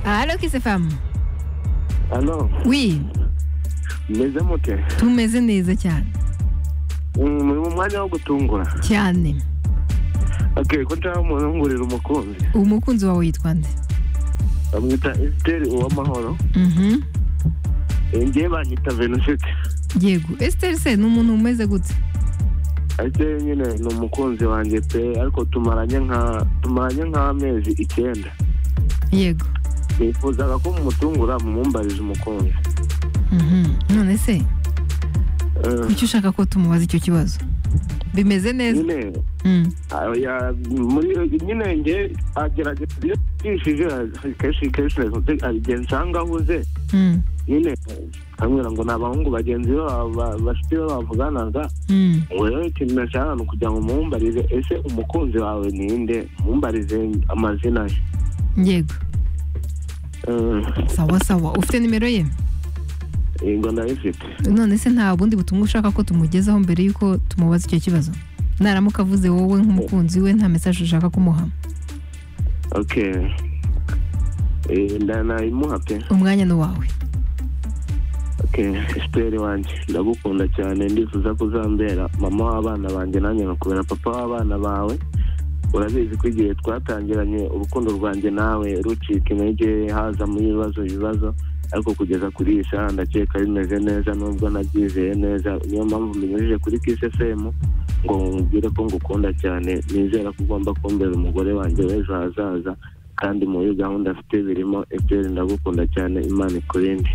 Allô, Kisefamu? Halo, Oui, meze mute tumeze neza cyane Mm, muri mu mwanya wo gutungura cyane okay ko nshaka umuntu ngurira umukunzi umukunzi wawe yitwa nde bamwita Esteri Uwamahoro Mhm. Eh, ngewe banyita Venushiti yego esiteri se ni umuntu umeze gute ariko rero nyine ni umukunzi wanjye pe ariko tumaranye nka tumaranye nk'amezi icyenda yego nifuzaga ko mumutungura mumumbarize umukunzi Mhm. none se Eh, kuki ushaka ko tumubaza icyo kibazo bimeze neza nyine Mm. ah, ya- muri nyine nge agerageza iyo yishije kenshi kenshi igihe nsanga ahuze Mm. nyine nkambwira ngo ni abahungu bagenzi be ba- ba- bafite iyo bavuganaga Mm. ngo rero ikintu nashaka ni ukugira ngo mumumbarize ese umukunzi wawe ninde mumbarize amazina ye yego Eh, sawa sawa ufite nimero ye yego ndayifite none se nta bundi butumwa ushaka ko tumugezaho mbere y'uko tumubaza icyo kibazo naramuka avuze wowe nk'umukunzi we nta mesaje ushaka kumuha ok Eh, nda- nayimuha pe umwanya ni uwawe ok esiteri wanjye ndagukunda cyane ndifuza kuzambera mama w'abana banjye nanjye nkakubera papa w'abana bawe urabizi ko igihe twatangiranye urukundo rwanjye nawe rucika intege hazamo ibibazo ibibazo ariko kugeza kuri iyi saha ndakeka bimeze neza nubwo nabyizeye neza niyo mpamvu mbinyujije kuri kisesemu ngo mubwire ko ngukunda cyane nizera ko ugomba kumbera umugore wanjye w'ejo hazaza kandi muri gahunda afite birimo ebyiri ndagukunda cyane imana ikurinde